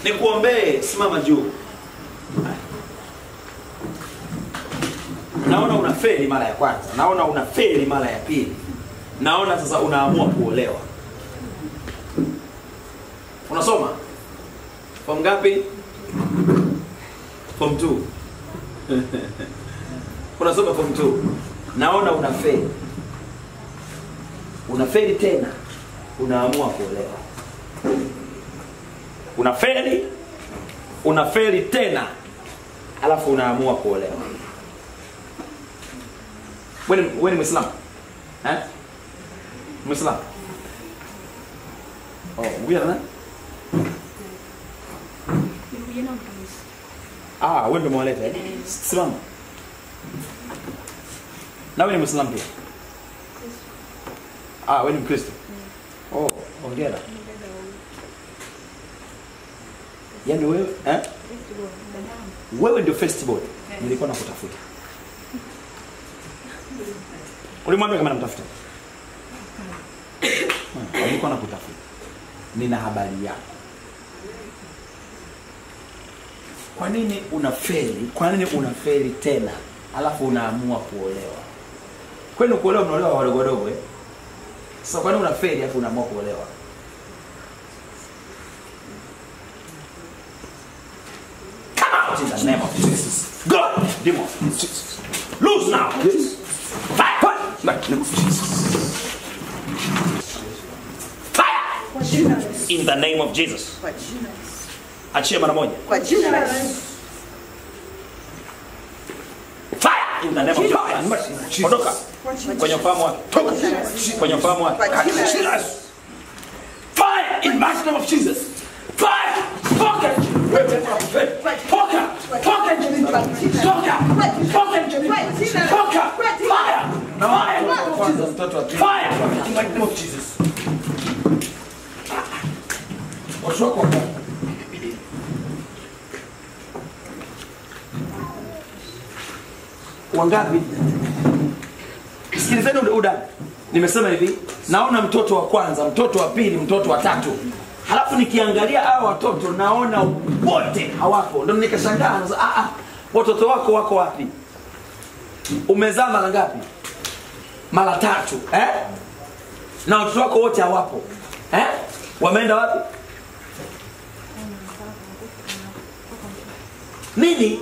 nikuombee simama juu naona unafeli mara ya kwanza naona unafeli mara ya pili naona sasa unaamua kuolewa unasoma form ngapi form 2 unasoma form 2 naona unafeli unafeli tena unaamua kuolewa unafeli unafeli tena alafu unaamua kuolewa wewe ni- wewe ni mwislamu eh? mwislamu oh, wewe na ah wewe ndio mwaleta eh? simama na wewe ni mwislamu pia ah wewe ni mkristo oh hongera yaani wewe eh? wewe ndio festival nilikuwa nakutafuta ulimwambia kama namtafuta Hmm, nilikuwa nakutafuta nina habari yako kwa nini unafeli kwa nini unafeli tena alafu unaamua kuolewa kwani kuolewa mnaolewa wadogo wadogo eh? sasa kwa nini unafeli alafu unaamua kuolewa Come out in the name of Jesus. Go, demon. Loose now. Fire. Fire. Fire. Kwa jina la Yesu. In the name of Jesus. Kwa jina la Yesu. Achie mara moja. Kwa jina la Yesu. Fire. In the name of Jesus. Ondoka Kwa jina kwenye ufahamu wake. Toka kwenye ufahamu wake. Kwa jina la Jina la Yesu. Fire in the mighty name of Jesus. Fire. Toka. Toka. Toka nje. Toka. Toka nje. Toka. Fire. Fire. Fire. In the name of Jesus. Watu wako hapa. wangapi sikilizeni ule udada nimesema hivi naona mtoto wa kwanza mtoto wa pili mtoto wa tatu halafu nikiangalia hawa watoto naona wote hawapo ndo nikashangaa nasema, ah, ah, watoto wako wako wapi umezaa mara ngapi mara tatu eh? na watoto wako wote hawapo eh? wameenda wapi nini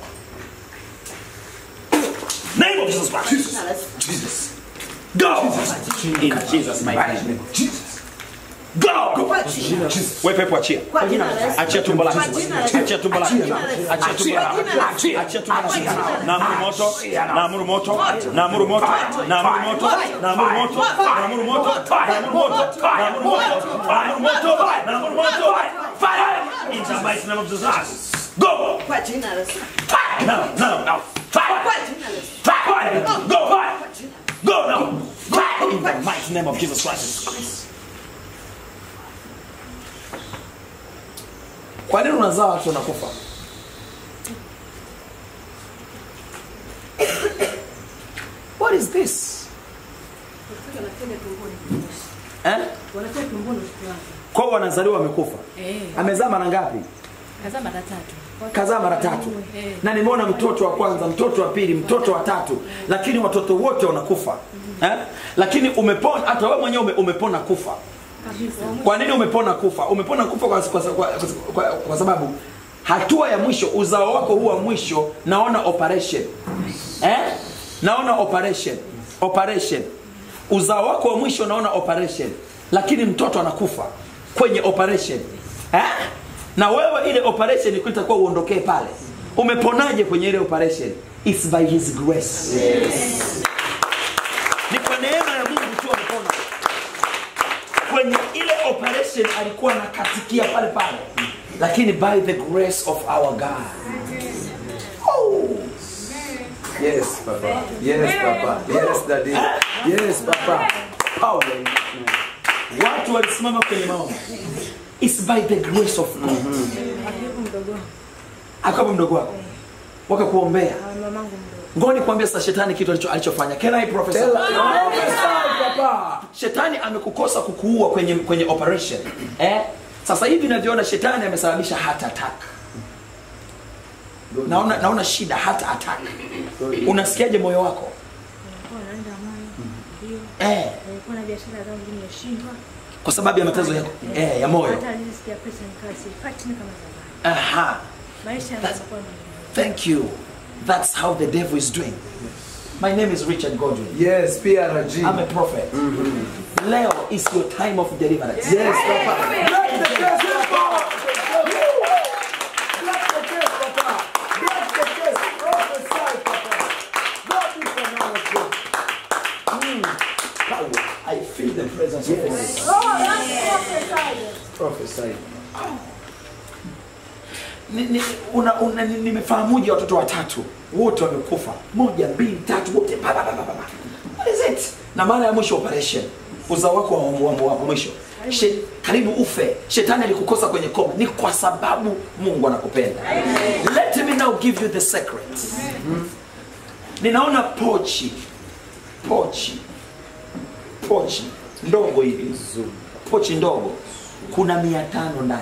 name of Jesus Christ Jesus. Go! In Jesus' mighty name. Go! Kwa jina la Yesu. Wewe pepo achia. Kwa jina la Yesu. Achia tumbo lako. Kwa jina la Yesu. Achia tumbo lako. Kwa jina la Yesu. Achia tumbo lako. Kwa jina la Yesu. Achia tumbo lako. Kwa jina la Yesu. Naamuru moto. Naamuru moto. Naamuru moto. Naamuru moto. Naamuru moto. Naamuru moto. Naamuru moto. Naamuru moto. Naamuru moto. Naamuru moto. Fire! In the mighty name of Jesus. Go! Kwa jina la Yesu. Fire! Now, now, now. Fire! Kwa jina la Yesu. Fire! Go! Fire! Kwa jina. Go now! Fire in the mighty name of Jesus Christ. Kwa nini unazaa watu wanakufa? What is this? Eh? Wanatoa tumboni kwanza. Kwa hiyo wanazaliwa wamekufa. Eh, Amezaa mara ngapi? kazaa mara tatu. Kazaa mara tatu. Eh. Na nimeona mtoto wa kwanza, mtoto wa pili, mtoto wa tatu, lakini watoto wote wanakufa. Eh? Lakini umepona hata wewe mwenyewe ume, umepona kufa. Kabisa. kwa nini umepona kufa umepona kufa kwa, kwa, kwa, kwa, kwa sababu hatua ya mwisho uzao wako huu wa mwisho naona operation eh? naona operation operation uzao wako wa mwisho naona operation lakini mtoto anakufa kwenye operation eh? na wewe ile operation itakuwa uondokee pale umeponaje kwenye ile operation It's by his grace ni kwa neema ya mungu tu amepona kwenye ile operation alikuwa anakatikia pale pale lakini by the grace of our god oh. Yes, Papa. Yes, Papa. Yes, Daddy. Yes, Papa. power watu walisimama kwenye maombi It's by the grace of god Akiwepo mdogo wangu. akapo mdogo wako wakakuombea Ah, mamangu mdogo. ngoni kuambia sasa shetani kitu alicho- alichofanya can I prophesy? Tell her. Papa. shetani amekukosa kukuua kwenye kwenye operation eh? sasa hivi navyoona shetani amesababisha heart attack naona naona shida heart attack unasikiaje moyo wako Nilikuwa naenda moyo. Ndio. eh, Nilikuwa na biashara zangu nimeshindwa. kwa sababu ya matezo ya, eh, ya moyo Hata nilisikia pesa nikawa sipati tena kama zamani. aha Maisha yanakuwa ni thank you that's how the devil is doing my name is richard godwin Yes, PRG. i'm a prophet leo is your time of deliverance Yes, Papa. Break the case, Papa. Break the case, Papa. Break the case. Prophesy, Papa. God is a man of God. Power. i feel the presence of God. Prophesy. Ni- ni- una- una- ni- nimefahamuje watoto watatu wote wamekufa moja mbili tatu wote pa, pa, pa, pa, pa, pa. What is it na mara ya mwisho operation uzao wako wa, wa, wa, wa mwisho She, karibu ufe shetani alikukosa kwenye koma ni kwa sababu mungu anakupenda let me now give you the secret ninaona pochi pochi pochi ndogo hivi pochi ndogo kuna mia tano ndani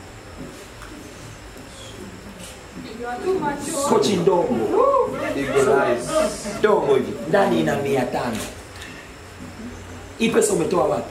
pochi ndogo Eagle eyes. ndogo hivi ndani ina mia tano hii pesa umetoa wapi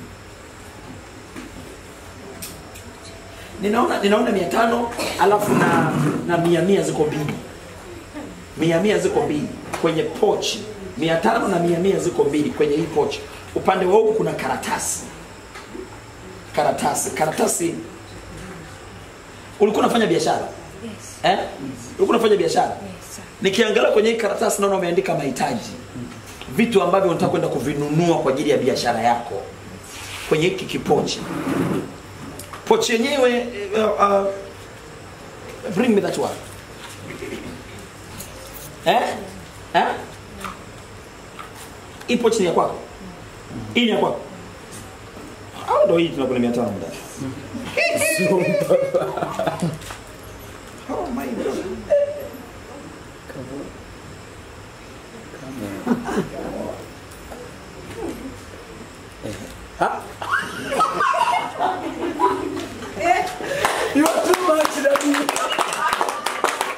ninaona ninaona mia tano alafu na na mia mia ziko mbili mia mia ziko mbili kwenye pochi mia tano na mia mia ziko mbili kwenye hii pochi upande wa huku kuna karatasi karatasi karatasi ulikuwa unafanya biashara Yes. eh? ulikuwa unafanya biashara Yes. sir. nikiangalia kwenye hii karatasi naona umeandika mahitaji vitu ambavyo unataka kwenda kuvinunua kwa ajili ya biashara yako kwenye hiki kipochi pochi yenyewe uh, uh, bring me that one eh? Eh? hii pochi ni ya kwako hii ni ya kwako au ndo hii tunakuna mia tano mdani oh my God. You are too much, Daddy.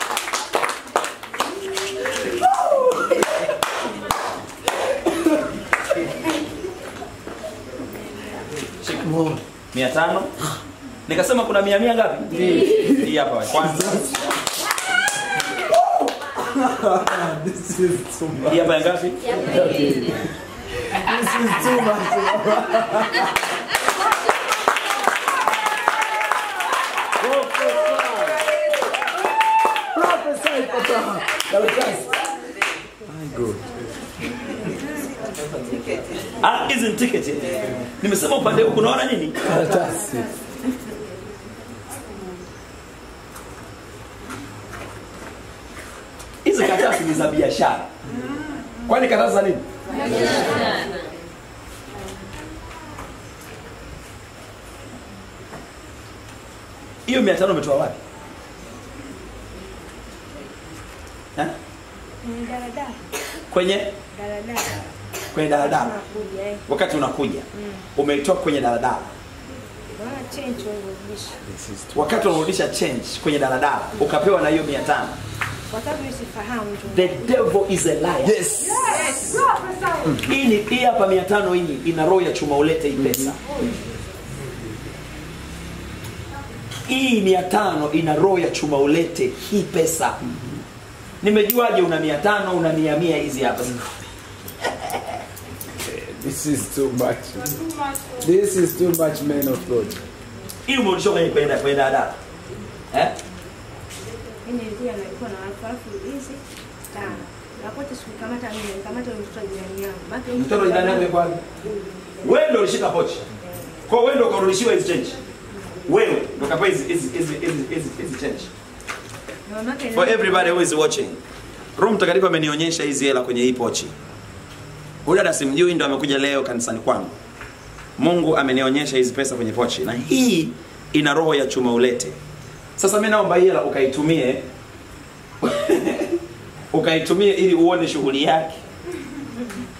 mia tano nikasema kuna mia mia ngapi hii hapa wa kwanza This is too much. hii hapa ya ngapi This is too much. Prophesy, Papa. Karatasi. My God. Ah, hizi ni tiketi nimesema upande huku unaona nini Karatasi. hizi karatasi ni za biashara kwani karatasi za nini hiyo mia tano umetoa wapi Eh? Kwenye daladala. kwenye Daladala. kwenye daladala Nakuja eh. wakati unakuja umeitoa kwenye daladala Naona change walirudisha. wakati unarudisha change kwenye daladala ukapewa na hiyo mia tano Kwa sababu sifahamu tu. the devil is a liar Yes. hii ni hii hapa mia tano hii ina roho ya chuma ulete hii pesa hii mia tano ina roho ya chuma ulete hii pesa nimejuaje una mia tano una mia mia hizi hapa This is too much. This is too much, man of God. hii umerudishwa kwenye kwenye kwenye daladala eh? Mimi nilikuwa nalikuwa na watu alafu hizi tano. Na kote sikukamata mimi, nikamata yule mtoto wa jirani yangu. Maana yule mtoto jirani yako yuko wapi wewe ndio ulishika pochi kwa hiyo wewe ndio ukarudishiwa hizi change wewe ndio kapewa hizi hizi hizi hizi hizi hizi change na mamake for everybody who is watching roho mtakatifu amenionyesha hizi hela kwenye hii pochi huyu dada simjui ndo amekuja leo kanisani kwangu mungu amenionyesha hizi pesa kwenye pochi na hii ina roho ya chuma ulete sasa mi naomba hii hela ukaitumie ukaitumie ili uone shughuli yake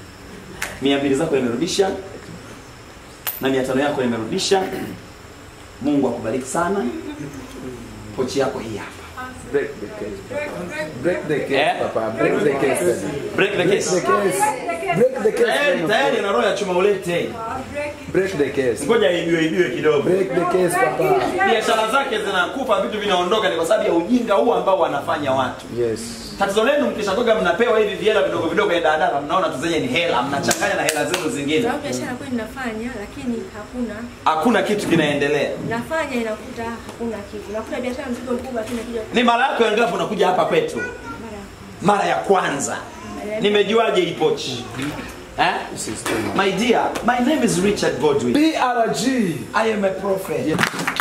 mia mbili zako nimerudisha na mia tano yako nimerudisha mungu akubariki sana pochi yako hii hapa Break the case, Papa. Break the case, Eh? Papa. Break the case, Daddy. break the Break case the case. Break the case. tayari man of tayari God. na roho ya chuma ulete Break the case. ngoja ibiwe ibiwe kidogo Break the case, Papa. biashara zake zinakufa vitu vinaondoka ni kwa sababu ya ujinga huu ambao wanafanya watu Yes. tatizo lenu mkishakoga mnapewa hivi vihela vidogo vidogo ya daladala mnaona tu zenye ni hela mnachanganya na hela zenu zingine sababu biashara kweli nafanya lakini hakuna hakuna kitu kinaendelea nafanya inakuta hakuna kitu nakuta biashara mzigo mkubwa lakini nakuja ni mara yako ya ngapi unakuja hapa kwetu mara mara ya kwanza nimejuaje hii pochi eh? This is too much. my dear my name is richard godwin BRG. i am a prophet Yes.